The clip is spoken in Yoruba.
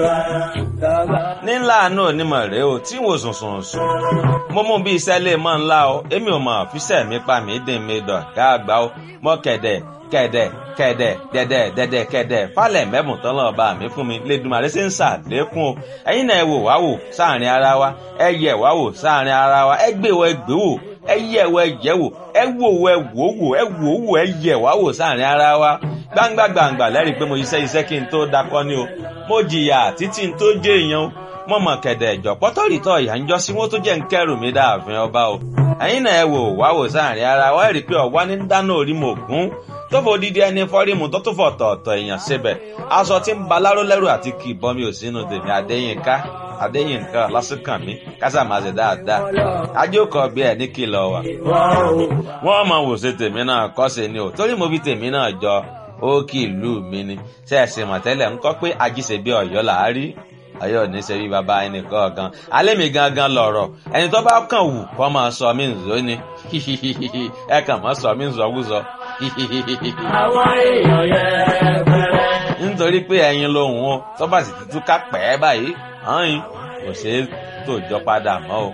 nílà náà onímọ̀ rèé o tí wò sùn sùn sùn mo mú bí iṣẹ́ lè mọ́ ńlá o èmi ò mọ̀ fíṣẹ́ mi pa mí dín mi dọ̀ ká àgbà o mọ́ kẹ̀dẹ̀ kẹ̀dẹ̀ kẹ̀dẹ̀ dẹ̀dẹ̀ dẹ̀dẹ̀ kẹ̀dẹ̀ falẹ̀ mẹ́bùn tán lọ́ọ́ bá mi fún mi lẹ́dùnmarè ṣe ń ṣàlékún o ẹ̀yin náà ẹ wò wá wò sáàrin ara wa ẹ yẹ̀ wá wò sáàrin ara wa ẹ gbé wọ ẹ gbé wò ẹ yẹ̀ wọ ẹ yẹ̀ wò ẹ wò wọ ẹ wò wò ẹ wò wò ẹ yẹ̀ wá wò sáàrin ara wa gbangba gbangba lẹ́rìí pé mo iṣẹ́ iṣẹ́ kí n tó dakọ́ ni o mo jìyà títí n tó jẹ́ èèyàn o mo mọ̀ kẹ̀dẹ̀ ìjọ pọ́tọ́rìtọ̀ ìyá ń jọ sí wọn tó jẹ́ ń kẹ́rù mi dáàfin ọba o ẹ̀yin náà ẹ wò wá wò sáàrin ara wa ẹ rí i pé ọ̀wá ní dáná orí mo gún tó fò dídí ẹni fọ́rímù tó tún fọ̀ tọ̀ọ̀tọ̀ èèyàn síbẹ̀ aṣọ tí ń ba láró lẹ́rù àti kì í bọ́ mi ò sínú tèmi adéyínká adéyínká lásìkàn mi kásà máa ṣe dáadáa ajókòó bí ẹ ní kìlọ̀ wà. wọ́n mọ̀ wò ṣe tèmi náà kọ́ ṣe ni o torí mo fi tèmi náà jọ ó kì í lù mí ni ṣe é ṣe mọ̀tẹ́lẹ̀ ń kọ́ pé ajíṣe bí ọ̀yọ́ là á rí ọ̀yọ́ ní ṣe bí baba ẹnì kọ̀ọ̀kan alẹ́ mi gangan lọ̀rọ̀ ẹni tó bá kàn wù kọ́ máa sọ mí nzó ni ẹ kàn máa sọ mí nzọ́wúzọ àwọn èèyàn yẹn pẹrẹ. nítorí pé ẹyin lòun o tó bá sì ti túká pẹ́ báyìí hàn yín kò ṣeé tòjọ́ padà mọ́ o.